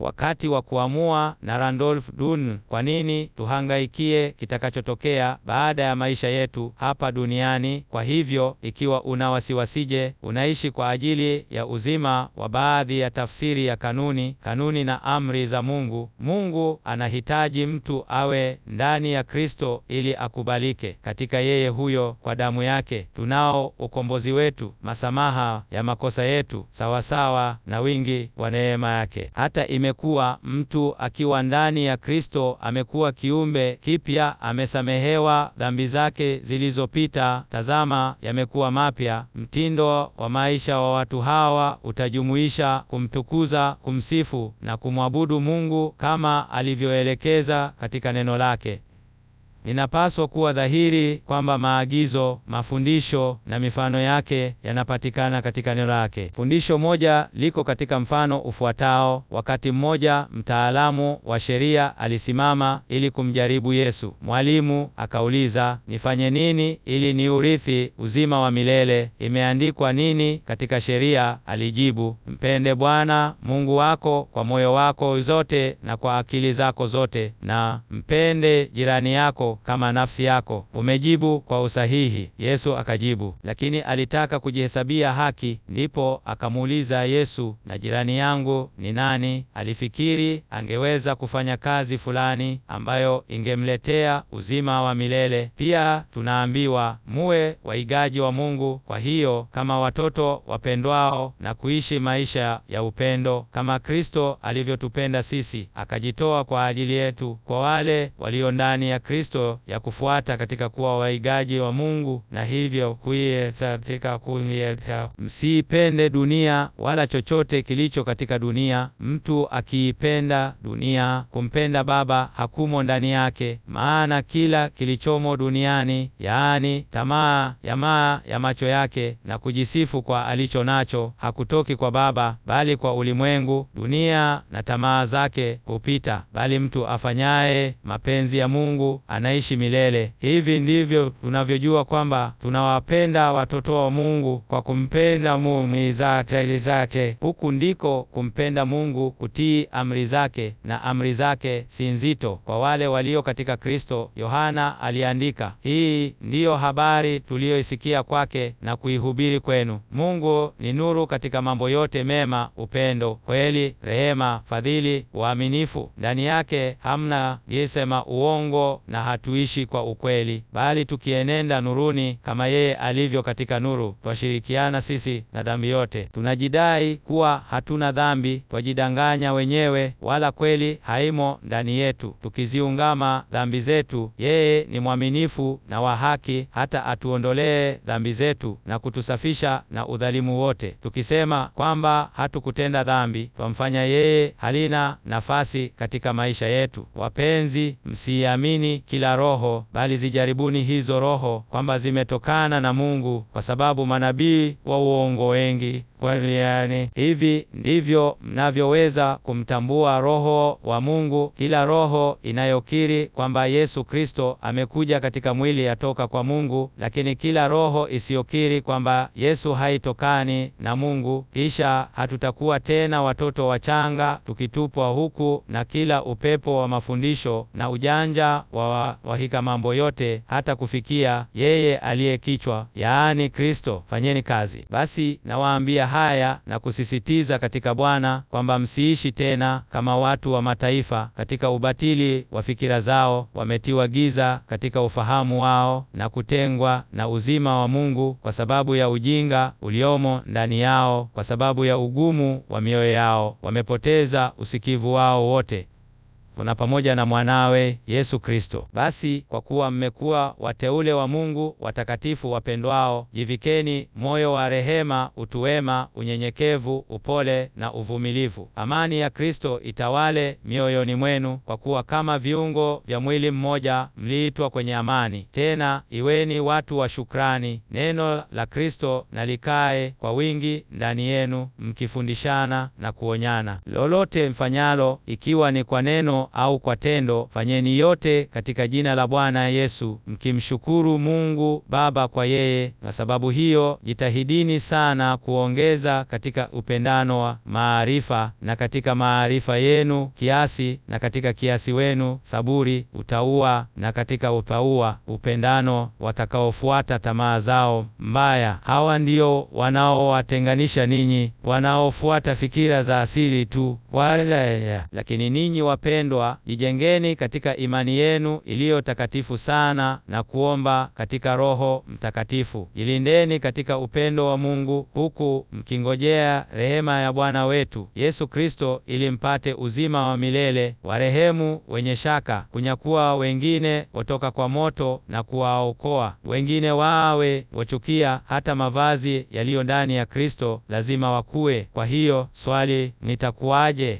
wakati wa kuamua na Randolph Dun, kwa nini tuhangaikie kitakachotokea baada ya maisha yetu hapa duniani? Kwa hivyo, ikiwa una wasiwasije, unaishi kwa ajili ya uzima wa baadhi ya tafsiri ya kanuni, kanuni na amri za Mungu. Mungu anahitaji mtu awe ndani ya Kristo ili akubalike katika yeye huyo. Kwa damu yake tunao ukombozi wetu, masamaha ya makosa yetu, sawasawa na wingi wa neema yake. Hata imekuwa mtu akiwa ndani ya Kristo amekuwa kiumbe kipya, amesamehewa dhambi zake zilizopita, tazama, yamekuwa mapya. Mtindo wa maisha wa watu hawa utajumuisha kumtukuza, kumsifu na kumwabudu Mungu kama alivyoelekeza katika neno lake. Inapaswa kuwa dhahiri kwamba maagizo, mafundisho na mifano yake yanapatikana katika neno lake. Fundisho moja liko katika mfano ufuatao. Wakati mmoja mtaalamu wa sheria alisimama ili kumjaribu Yesu. Mwalimu akauliza, nifanye nini ili niurithi uzima wa milele? Imeandikwa nini katika sheria? Alijibu, mpende Bwana Mungu wako kwa moyo wako zote na kwa akili zako zote, na mpende jirani yako kama nafsi yako. Umejibu kwa usahihi. Yesu akajibu, lakini alitaka kujihesabia haki. Ndipo akamuuliza Yesu, na jirani yangu ni nani? Alifikiri angeweza kufanya kazi fulani ambayo ingemletea uzima wa milele. Pia tunaambiwa muwe waigaji wa Mungu, kwa hiyo kama watoto wapendwao, na kuishi maisha ya upendo kama Kristo alivyotupenda sisi, akajitoa kwa ajili yetu. Kwa wale walio ndani ya Kristo ya kufuata katika kuwa waigaji wa Mungu na hivyo kuiekatika kuieka. Msiipende dunia wala chochote kilicho katika dunia. Mtu akiipenda dunia, kumpenda Baba hakumo ndani yake. Maana kila kilichomo duniani, yaani tamaa ya maa ya macho yake na kujisifu kwa alicho nacho, hakutoki kwa Baba, bali kwa ulimwengu. Dunia na tamaa zake hupita, bali mtu afanyaye mapenzi ya Mungu anaishi milele. Hivi ndivyo tunavyojua kwamba tunawapenda watoto wa Mungu kwa kumpenda Mungu zake zake. Huku ndiko kumpenda Mungu, kutii amri zake, na amri zake si nzito kwa wale walio katika Kristo. Yohana aliandika, hii ndiyo habari tuliyoisikia kwake na kuihubiri kwenu. Mungu ni nuru katika mambo yote mema, upendo, kweli, rehema, fadhili, uaminifu. Ndani yake hamna gisema uongo na hatuishi kwa ukweli, bali tukienenda nuruni kama yeye alivyo katika nuru, twashirikiana sisi na dhambi yote. Tunajidai kuwa hatuna dhambi, twajidanganya wenyewe, wala kweli haimo ndani yetu. Tukiziungama dhambi zetu, yeye ni mwaminifu na wa haki, hata atuondolee dhambi zetu na kutusafisha na udhalimu wote. Tukisema kwamba hatukutenda dhambi, twamfanya yeye halina nafasi katika maisha yetu. Wapenzi, msiamini kila roho bali zijaribuni hizo roho kwamba zimetokana na Mungu, kwa sababu manabii wa uongo wengi kwani hivi ndivyo mnavyoweza kumtambua Roho wa Mungu. Kila roho inayokiri kwamba Yesu Kristo amekuja katika mwili yatoka kwa Mungu, lakini kila roho isiyokiri kwamba Yesu haitokani na Mungu. Kisha hatutakuwa tena watoto wachanga tukitupwa huku na kila upepo wa mafundisho na ujanja wa wahika mambo yote, hata kufikia yeye aliye kichwa, yaani Kristo. Fanyeni kazi basi, nawaambia haya na kusisitiza katika Bwana kwamba msiishi tena kama watu wa mataifa katika ubatili wa fikira zao, wametiwa giza katika ufahamu wao na kutengwa na uzima wa Mungu kwa sababu ya ujinga uliomo ndani yao, kwa sababu ya ugumu wa mioyo yao, wamepoteza usikivu wao wote kuna pamoja na mwanawe Yesu Kristo. Basi kwa kuwa mmekuwa wateule wa Mungu, watakatifu wapendwao, jivikeni moyo wa rehema, utu wema, unyenyekevu, upole na uvumilivu. Amani ya Kristo itawale mioyoni mwenu, kwa kuwa kama viungo vya mwili mmoja mliitwa kwenye amani. Tena iweni watu wa shukrani. Neno la Kristo na likae kwa wingi ndani yenu, mkifundishana na kuonyana. Lolote mfanyalo, ikiwa ni kwa neno maneno au kwa tendo, fanyeni yote katika jina la Bwana Yesu, mkimshukuru Mungu Baba kwa yeye. Kwa sababu hiyo, jitahidini sana kuongeza katika upendano wa maarifa, na katika maarifa yenu kiasi, na katika kiasi wenu saburi, utauwa, na katika utauwa upendano, watakaofuata tamaa zao mbaya. Hawa ndio wanaowatenganisha ninyi, wanaofuata fikira za asili tu wala. Lakini ninyi wapendwa, jijengeni katika imani yenu iliyo takatifu sana, na kuomba katika Roho Mtakatifu. Jilindeni katika upendo wa Mungu, huku mkingojea rehema ya Bwana wetu Yesu Kristo, ili mpate uzima wa milele. Warehemu wenye shaka, kunyakua wengine watoka kwa moto na kuwaokoa wengine. Wawe wachukia hata mavazi yaliyo ndani ya Kristo, lazima wakue. Kwa hiyo swali nitakuwaje?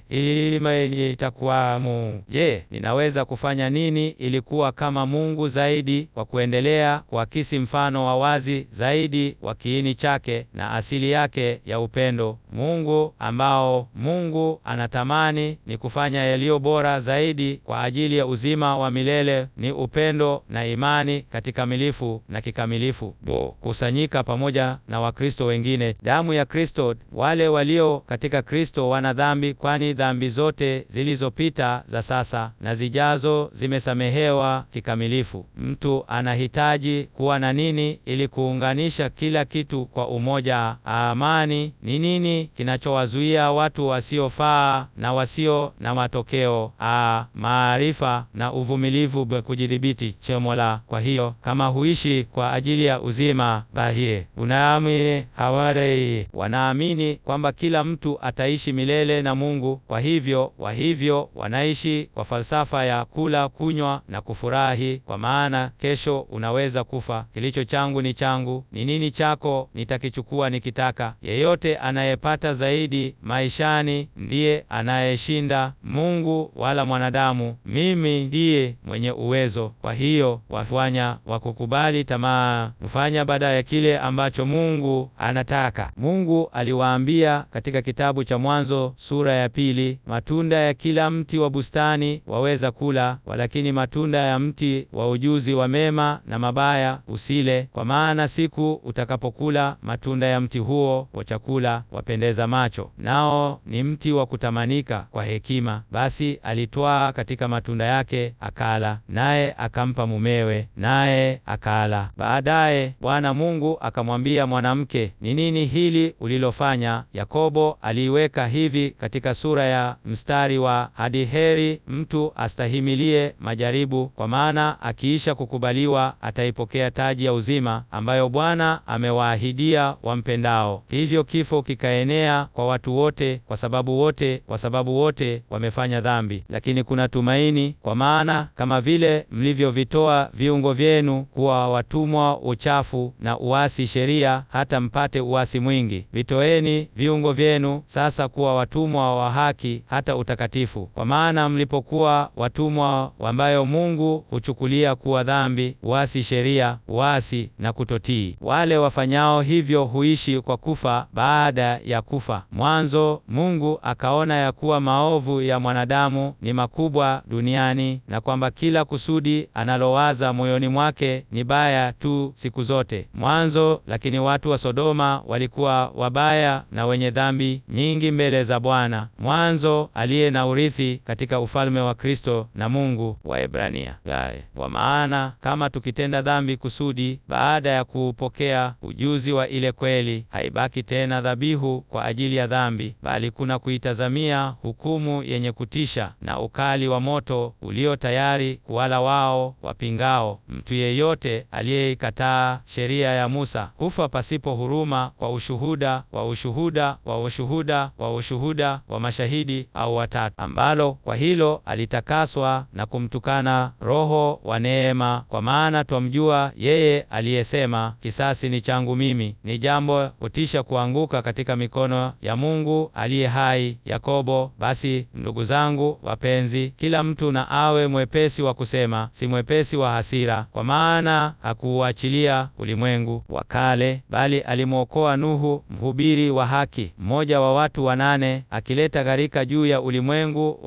Ili itakuwamu. Je, ninaweza kufanya nini ili kuwa kama Mungu zaidi, kwa kuendelea kuakisi mfano wa wazi zaidi wa kiini chake na asili yake ya upendo Mungu ambao Mungu anatamani ni kufanya yaliyo bora zaidi kwa ajili ya uzima wa milele ni upendo na imani kakikamilifu na kikamilifu, kusanyika pamoja na Wakristo wengine. Damu ya Kristo. Wale walio katika Kristo wana dhambi, kwani dhambi zote zilizopita za sasa na zijazo zimesamehewa kikamilifu. Mtu anahitaji kuwa na nini ili kuunganisha kila kitu kwa umoja? Amani ni nini kinachowazuia watu wasiofaa na wasio na matokeo? A, maarifa na uvumilivu, kujidhibiti chemola. Kwa hiyo kama huishi kwa ajili ya uzima bahie unaamini haware wanaamini kwamba kila mtu ataishi milele na Mungu. Kwa hivyo wa hivyo wanaishi kwa falsafa ya kula, kunywa na kufurahi, kwa maana kesho unaweza kufa. Kilicho changu ni changu, ni nini chako nitakichukua nikitaka. Yeyote anayepata zaidi maishani ndiye anayeshinda Mungu wala mwanadamu. Mimi ndiye mwenye uwezo. Kwa hiyo wafanya wakukubali tamaa, mfanya baada ya kile ambacho Mungu anataka. Mungu aliwaambia katika kitabu cha Mwanzo sura ya pili, matunda ya kila mti wa bustani waweza kula, walakini matunda ya mti wa ujuzi wa mema na mabaya usile, kwa maana siku utakapokula matunda ya mti huo wa chakula wapendeza macho, nao ni mti wa kutamanika kwa hekima. Basi alitwaa katika matunda yake akala, naye akampa mumewe, naye akala. Baadaye Bwana Mungu akamwambia mwanamke, ni nini hili ulilofanya? Yakobo aliiweka hivi katika sura ya mstari wa hadi heri mtu astahimilie majaribu, kwa maana akiisha kukubaliwa ataipokea taji ya uzima ambayo Bwana amewaahidia wampendao. Hivyo kifo kikaenea kwa watu wote, kwa sababu wote kwa sababu wote wamefanya dhambi. Lakini kuna tumaini, kwa maana kama vile mlivyovitoa viungo vyenu kuwa watumwa uchafu na uasi sheria, hata mpate uasi mwingi, vitoeni viungo vyenu sasa kuwa watumwa wa haki hata utakatifu. Kwa maana mlipokuwa watumwa ambayo Mungu huchukulia kuwa dhambi, uasi sheria, uasi na kutotii, wale wafanyao hivyo huishi kwa kufa baada ya kufa. Mwanzo Mungu akaona ya kuwa maovu ya mwanadamu ni makubwa duniani, na kwamba kila kusudi analowaza moyoni mwake ni baya tu siku zote. Mwanzo lakini watu wa Sodoma walikuwa wabaya na wenye dhambi nyingi mbele za Bwana. Mwanzo aliye na urithi katika ufalme wa Kristo na Mungu. Waebrania. Kwa maana kama tukitenda dhambi kusudi, baada ya kuupokea ujuzi wa ile kweli, haibaki tena dhabihu kwa ajili ya dhambi, bali kuna kuitazamia hukumu yenye kutisha na ukali wa moto ulio tayari kuwala wao wapingao. Mtu yeyote aliyeikataa sheria ya Musa hufa pasipo huruma kwa ushuhuda wa ushuhuda wa ushuhuda wa ushuhuda wa mashahidi au watatu, ambalo kwa hilo alitakaswa na kumtukana Roho wa neema, kwa maana twamjua yeye aliyesema, kisasi ni changu mimi. Ni jambo kutisha kuanguka katika mikono ya Mungu aliye hai. Yakobo. Basi ndugu zangu wapenzi, kila mtu na awe mwepesi wa kusema, si mwepesi wa hasira, kwa maana hakuuachilia ulimwengu wa kale, bali alimwokoa Nuhu, mhubiri wa haki, mmoja wa watu wanane, akileta gharika juu ya ulimwengu wa wasiomcha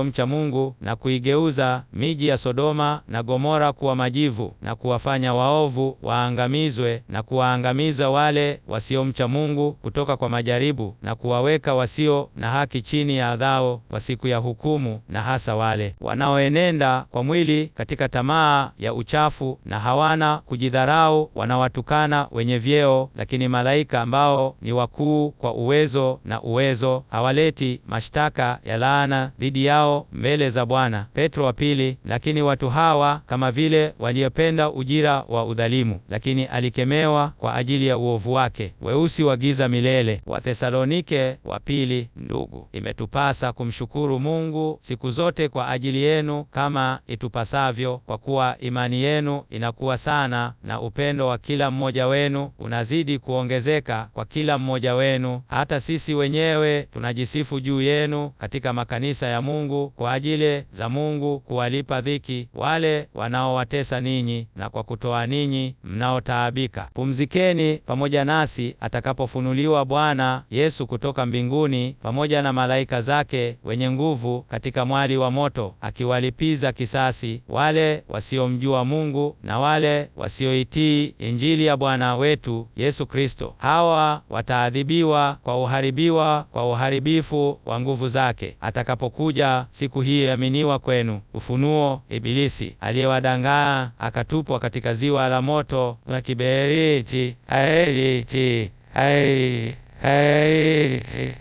wasiomcha Mungu na kuigeuza miji ya Sodoma na Gomora kuwa majivu na kuwafanya waovu waangamizwe na kuwaangamiza wale wasiomcha Mungu kutoka kwa majaribu na kuwaweka wasio na haki chini ya adhao kwa siku ya hukumu, na hasa wale wanaoenenda kwa mwili katika tamaa ya uchafu na hawana kujidharau, wanawatukana wenye vyeo, lakini malaika ambao ni wakuu kwa uwezo na uwezo hawaleti mashtaka ya laana dhidi yao mbele za Bwana. Petro wa pili. Lakini watu hawa kama vile waliopenda ujira wa udhalimu, lakini alikemewa kwa ajili ya uovu wake, weusi wa giza milele. Wathesalonike wa pili. Ndugu, imetupasa kumshukuru Mungu siku zote kwa ajili yenu kama itupasavyo, kwa kuwa imani yenu inakuwa sana na upendo wa kila mmoja wenu unazidi kuongezeka kwa kila mmoja wenu, hata sisi wenyewe tunajisifu juu yenu katika makanisa ya Mungu kwa ajili za Mungu kuwalipa dhiki wale wanaowatesa ninyi na kwa kutoa ninyi mnaotaabika. Pumzikeni pamoja nasi atakapofunuliwa Bwana Yesu kutoka mbinguni pamoja na malaika zake wenye nguvu katika mwali wa moto, akiwalipiza kisasi wale wasiomjua Mungu na wale wasioitii Injili ya Bwana wetu Yesu Kristo. Hawa wataadhibiwa kwa uharibiwa kwa uharibifu wa nguvu zake atakapokuja siku hii aminiwa kwenu. Ufunuo. Ibilisi aliyewadangaa akatupwa katika ziwa la moto na kiberiti. Aeriti. Aeriti. Aeriti.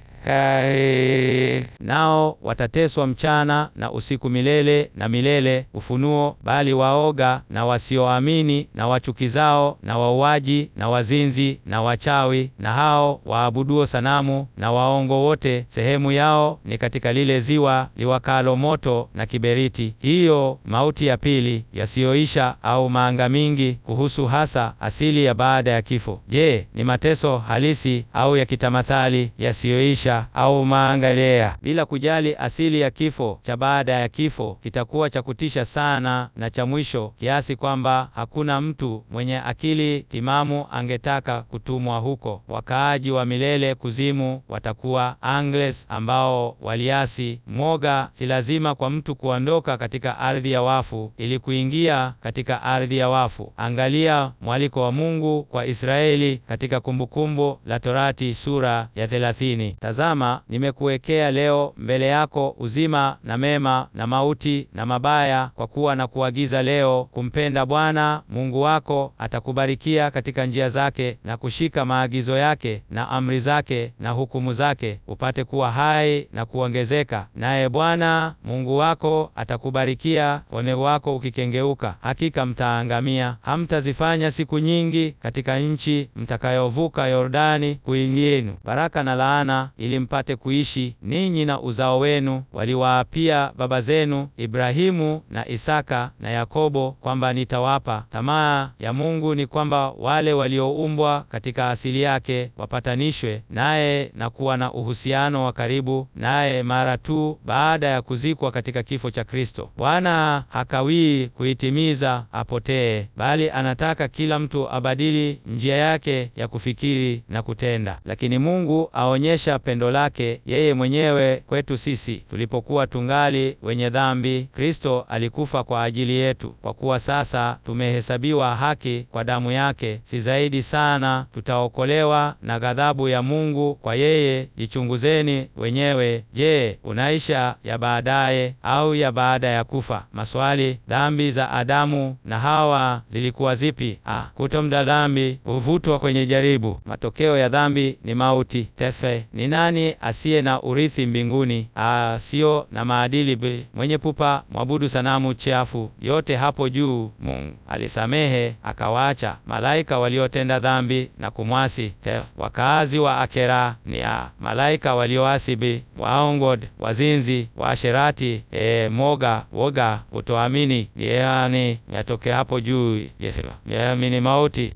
Nao watateswa mchana na usiku milele na milele. Ufunuo. Bali waoga na wasioamini na wachukizao na wauaji na wazinzi na wachawi na hao waabuduo sanamu na waongo wote, sehemu yao ni katika lile ziwa liwakalo moto na kiberiti. Hiyo mauti ya pili yasiyoisha au maanga mingi. Kuhusu hasa asili ya baada ya kifo. Je, ni mateso halisi au ya kitamathali yasiyoisha au maangalea? Bila kujali asili ya kifo cha baada ya kifo kitakuwa cha kutisha sana na cha mwisho kiasi kwamba hakuna mtu mwenye akili timamu angetaka kutumwa huko. Wakaaji wa milele kuzimu watakuwa angles ambao waliasi. Mwoga si lazima kwa mtu kuondoka katika ardhi ya wafu ili kuingia katika ardhi ya wafu. Angalia mwaliko wa Mungu kwa Israeli katika Kumbukumbu la Torati sura ya thelathini. Tazama, nimekuwekea leo mbele yako uzima na mema na mauti na mabaya, kwa kuwa na kuagiza leo kumpenda Bwana Mungu wako. Atakubarikia katika njia zake na kushika maagizo yake na amri zake na hukumu zake, upate kuwa hai na kuongezeka. Naye Bwana Mungu wako atakubarikia ole wako ukikengeuka. Hakika mtaangamia. Hamtazifanya siku nyingi katika nchi mtakayovuka Yordani kuingienu, baraka na laana, ili mpate kuishi ninyi na uzao wenu, waliwaapia baba zenu Ibrahimu na Isaka na Yakobo kwamba nitawapa. Tamaa ya Mungu ni kwamba wale walioumbwa katika asili yake wapatanishwe naye na kuwa na uhusiano wa karibu naye mara tu baada ya kuzikwa katika kifo cha Kristo. Bwana hakawii kuitimiza apotee, bali anataka kila mtu abadili njia yake ya kufikiri na kutenda. Lakini Mungu aonyesha pendo lake yeye mwenyewe kwetu sisi tulipokuwa tungali wenye dhambi, Kristo alikufa kwa ajili yetu. Kwa kuwa sasa tumehesabiwa haki kwa damu yake, si zaidi sana tutaokolewa na ghadhabu ya Mungu kwa yeye? Jichunguzeni wenyewe. Je, unaisha ya baadaye au ya baada ya kufa? Maswali. Dhambi za Adamu na Hawa zilikuwa zipi? Ah, kutomda dhambi huvutwa kwenye jaribu. Matokeo ya dhambi ni mauti. Tefe. Ni nani asiye na urithi mbinguni? Ah, sio na maadili b mwenye pupa mwabudu sanamu chafu. Yote hapo juu Mungu alisamehe akawaacha malaika waliotenda dhambi na kumwasi. Te, wakaazi wa Akera ni a malaika walioasi b waongod, wazinzi, waasherati, e, moga, woga, utoamini, yani yatoke hapo juu, yaamini mauti.